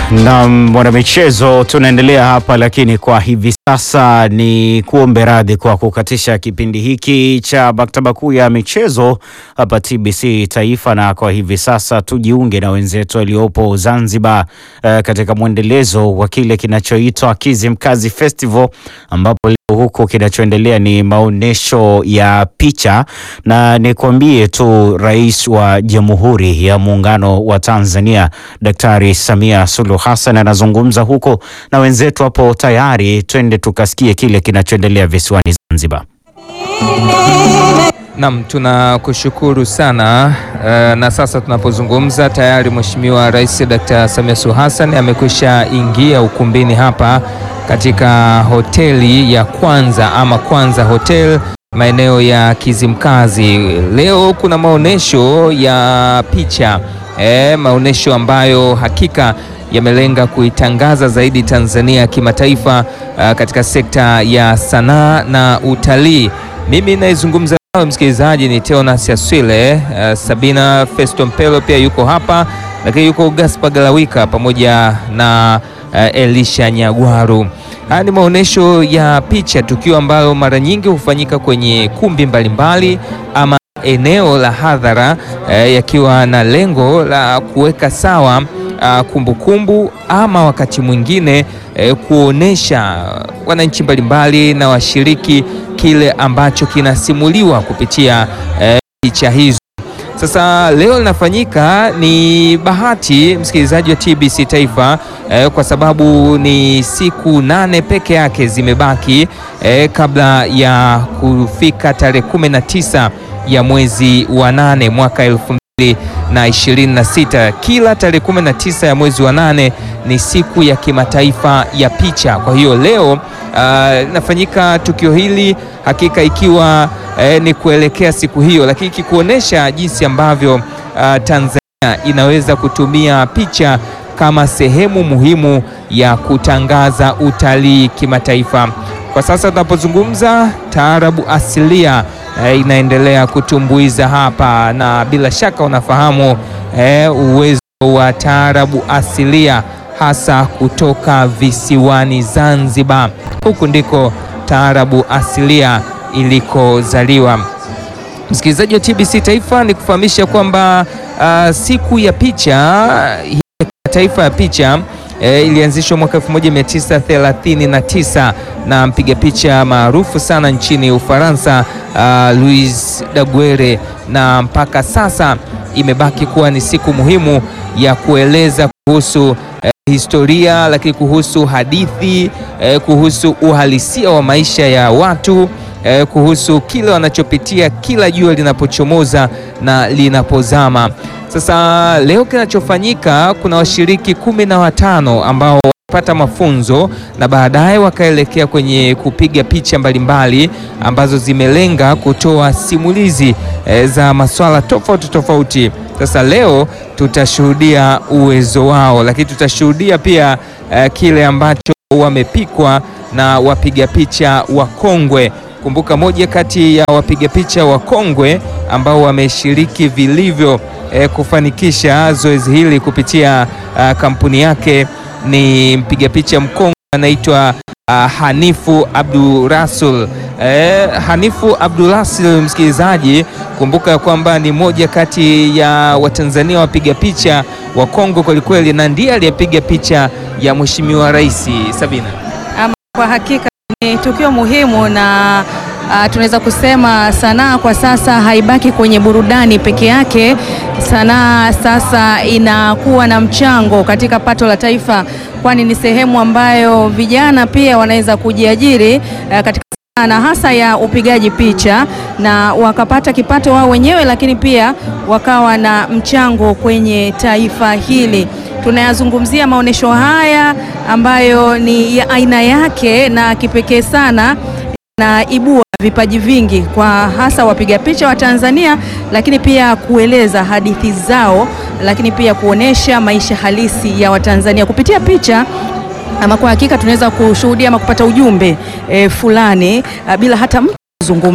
Na mwanamichezo, tunaendelea hapa, lakini kwa hivi sasa ni kuombe radhi kwa kukatisha kipindi hiki cha maktaba kuu ya michezo hapa TBC Taifa, na kwa hivi sasa tujiunge na wenzetu waliopo Zanzibar eh, katika mwendelezo wa kile kinachoitwa Kizimkazi Festival, ambapo leo huko kinachoendelea ni maonyesho ya picha, na nikwambie tu Rais wa Jamhuri ya Muungano wa Tanzania Daktari Samia Suluhu Hassan anazungumza huko na wenzetu hapo tayari. Twende tukasikie kile kinachoendelea visiwani Zanzibar. Naam, tunakushukuru sana uh, na sasa tunapozungumza tayari Mheshimiwa Rais Dr. Samia Suluhu Hassan amekwisha ingia ukumbini hapa katika hoteli ya Kwanza ama Kwanza Hotel maeneo ya Kizimkazi. Leo kuna maonesho ya picha e, maonesho ambayo hakika yamelenga kuitangaza zaidi Tanzania kimataifa uh, katika sekta ya sanaa na utalii. Mimi naizungumza nawe msikilizaji ni Teonas Aswile. Uh, Sabina Festo Mpelo pia yuko hapa, lakini yuko Gaspar Galawika pamoja na uh, Elisha Nyagwaru. Haya ni maonesho ya picha, tukio ambalo mara nyingi hufanyika kwenye kumbi mbalimbali ama eneo la hadhara eh, yakiwa na lengo la kuweka sawa uh, kumbukumbu ama wakati mwingine eh, kuonesha wananchi mbalimbali na washiriki kile ambacho kinasimuliwa kupitia eh, picha hizo. Sasa leo linafanyika ni bahati msikilizaji wa TBC Taifa eh, kwa sababu ni siku nane peke yake zimebaki eh, kabla ya kufika tarehe kumi na tisa ya mwezi wa nane mwaka elfu mbili na ishirini na sita. Kila tarehe kumi na tisa ya mwezi wa nane ni siku ya kimataifa ya picha. Kwa hiyo leo linafanyika uh, tukio hili hakika ikiwa eh, ni kuelekea siku hiyo, lakini ikikuonesha jinsi ambavyo uh, Tanzania inaweza kutumia picha kama sehemu muhimu ya kutangaza utalii kimataifa. Kwa sasa tunapozungumza, taarabu asilia eh, inaendelea kutumbuiza hapa, na bila shaka unafahamu eh, uwezo wa taarabu asilia hasa kutoka visiwani Zanzibar. Huku ndiko taarabu asilia ilikozaliwa. Msikilizaji wa TBC Taifa, ni kufahamisha kwamba uh, siku ya picha hii ya kimataifa ya picha E, ilianzishwa mwaka 1939 na mpiga picha maarufu sana nchini Ufaransa uh, Louis Daguerre, na mpaka sasa imebaki kuwa ni siku muhimu ya kueleza kuhusu eh, historia lakini kuhusu hadithi eh, kuhusu uhalisia wa maisha ya watu eh, kuhusu kile wanachopitia kila jua linapochomoza na linapozama. Sasa leo kinachofanyika, kuna washiriki kumi na watano ambao pata mafunzo na baadaye wakaelekea kwenye kupiga picha mbalimbali ambazo zimelenga kutoa simulizi e, za masuala tofauti tofauti. Sasa leo tutashuhudia uwezo wao, lakini tutashuhudia pia e, kile ambacho wamepikwa na wapiga picha wakongwe. Kumbuka, moja kati ya wapiga picha wakongwe ambao wameshiriki vilivyo e, kufanikisha zoezi hili kupitia a, kampuni yake ni mpiga picha mkongwe anaitwa uh, Hanifu Abdurasul. Eh, Hanifu Abdurasul, msikilizaji, kumbuka ya kwamba ni moja kati ya Watanzania wapiga picha wakongwe kwelikweli, na ndiye aliyepiga picha ya Mheshimiwa Rais. Sabina, Ama kwa hakika ni tukio muhimu na Uh, tunaweza kusema sanaa kwa sasa haibaki kwenye burudani peke yake. Sanaa sasa inakuwa na mchango katika pato la taifa, kwani ni sehemu ambayo vijana pia wanaweza kujiajiri uh, katika sanaa na hasa ya upigaji picha na wakapata kipato wao wenyewe, lakini pia wakawa na mchango kwenye taifa hili. Tunayazungumzia maonesho haya ambayo ni ya aina yake na kipekee sana na ibua vipaji vingi kwa hasa wapiga picha wa Tanzania, lakini pia kueleza hadithi zao, lakini pia kuonesha maisha halisi ya Watanzania kupitia picha. Ama kwa hakika tunaweza kushuhudia ama kupata ujumbe e, fulani a, bila hata mtu kuzungumza. Kwa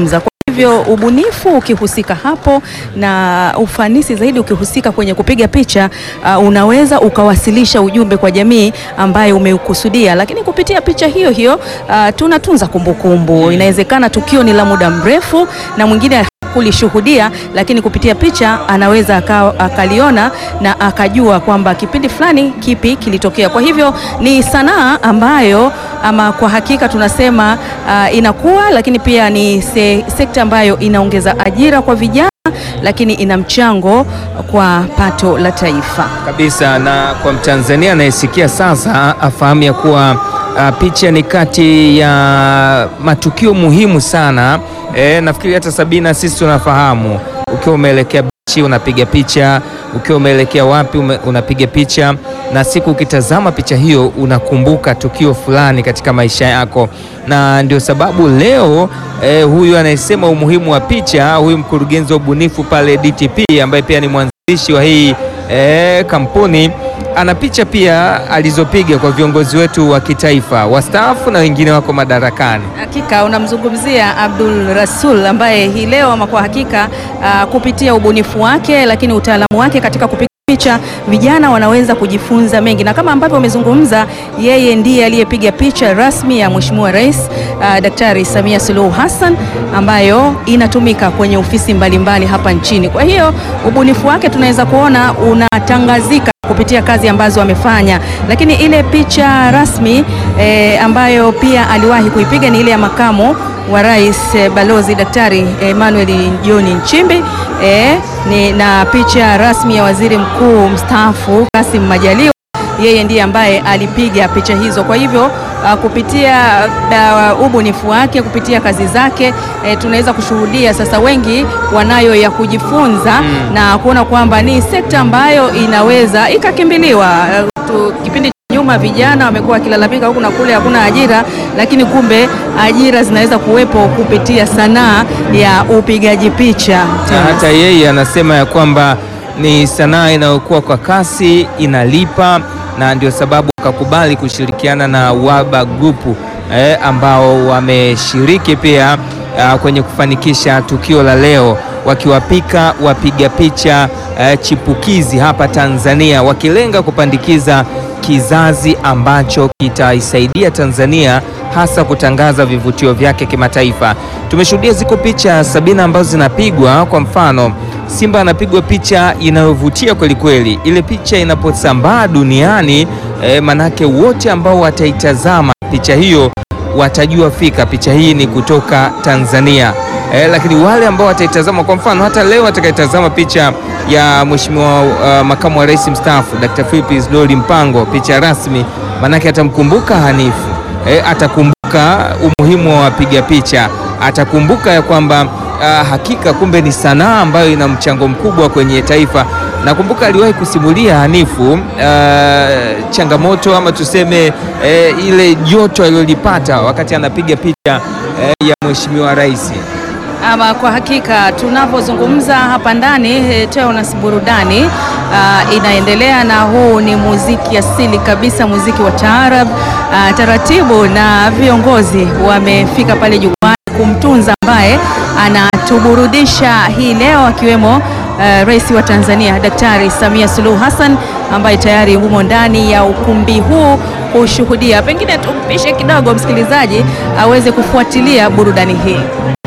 hivyo ubunifu ukihusika hapo na ufanisi zaidi ukihusika kwenye kupiga picha uh, unaweza ukawasilisha ujumbe kwa jamii ambayo umeukusudia, lakini kupitia picha hiyo hiyo uh, tunatunza kumbukumbu. Inawezekana tukio ni la muda mrefu na mwingine kulishuhudia lakini kupitia picha anaweza aka, akaliona na akajua kwamba kipindi fulani kipi kilitokea. Kwa hivyo ni sanaa ambayo ama kwa hakika tunasema uh, inakuwa, lakini pia ni se, sekta ambayo inaongeza ajira kwa vijana, lakini ina mchango kwa pato la taifa kabisa. Na kwa Mtanzania anayesikia sasa afahamu ya kuwa uh, picha ni kati ya matukio muhimu sana. E, nafikiri hata Sabina, sisi tunafahamu ukiwa umeelekea bichi unapiga picha, ukiwa umeelekea wapi ume, unapiga picha, na siku ukitazama picha hiyo unakumbuka tukio fulani katika maisha yako, na ndio sababu leo e, huyu anayesema umuhimu wa picha, huyu mkurugenzi wa ubunifu pale DTP ambaye pia ni mwanzilishi wa hii e, kampuni ana picha pia alizopiga kwa viongozi wetu wa kitaifa wastaafu na wengine wako madarakani. Hakika unamzungumzia Abdul Rasul ambaye hii leo ama kwa hakika uh, kupitia ubunifu wake lakini utaalamu wake katika kupiga picha vijana wanaweza kujifunza mengi, na kama ambavyo wamezungumza, yeye ndiye aliyepiga picha rasmi ya Mheshimiwa Rais uh, Daktari Samia Suluhu Hassan ambayo inatumika kwenye ofisi mbalimbali mbali hapa nchini. Kwa hiyo ubunifu wake tunaweza kuona unatangazika kupitia kazi ambazo amefanya, lakini ile picha rasmi eh, ambayo pia aliwahi kuipiga ni ile ya makamu wa rais eh, Balozi Daktari Emmanuel John Nchimbi eh, ni na picha rasmi ya waziri mkuu mstaafu Kassim Majaliwa yeye ndiye ambaye alipiga picha hizo. Kwa hivyo uh, kupitia uh, ubunifu wake, kupitia kazi zake eh, tunaweza kushuhudia sasa wengi wanayo ya kujifunza mm, na kuona kwamba ni sekta ambayo inaweza ikakimbiliwa. Uh, kipindi cha nyuma vijana wamekuwa wakilalamika huku na kule, hakuna ajira, lakini kumbe ajira zinaweza kuwepo kupitia sanaa ya upigaji picha. Na hata yeye anasema ya kwamba ni sanaa inayokuwa kwa kasi, inalipa na ndio sababu wakakubali kushirikiana na Waba Group eh, ambao wameshiriki pia uh, kwenye kufanikisha tukio la leo wakiwapika wapiga picha eh, chipukizi hapa Tanzania wakilenga kupandikiza kizazi ambacho kitaisaidia Tanzania hasa kutangaza vivutio vyake kimataifa. Tumeshuhudia ziko picha Sabina ambazo zinapigwa, kwa mfano Simba anapigwa picha inayovutia kweli kweli. Ile picha inaposambaa duniani eh, manake wote ambao wataitazama picha hiyo watajua fika picha hii ni kutoka Tanzania. Eh, lakini wale ambao wataitazama kwa mfano hata leo atakayetazama picha ya Mheshimiwa uh, makamu wa rais mstaafu Dr. Philip Isdori Mpango, picha rasmi, manake atamkumbuka Hanifu eh, atakumbuka umuhimu wa wapiga picha, atakumbuka ya kwamba uh, hakika kumbe ni sanaa ambayo ina mchango mkubwa kwenye taifa. Nakumbuka aliwahi kusimulia Hanifu uh, changamoto ama tuseme uh, ile joto alilolipata wakati anapiga picha uh, ya Mheshimiwa Rais. Ama kwa hakika tunavyozungumza hapa ndani Teonas burudani uh, inaendelea na huu ni muziki asili kabisa, muziki wa taarab uh, taratibu, na viongozi wamefika pale jukwani kumtunza ambaye anatuburudisha hii leo akiwemo uh, Rais wa Tanzania Daktari Samia Suluhu Hassan ambaye tayari humo ndani ya ukumbi huu kushuhudia. Pengine tumpishe kidogo msikilizaji aweze kufuatilia burudani hii.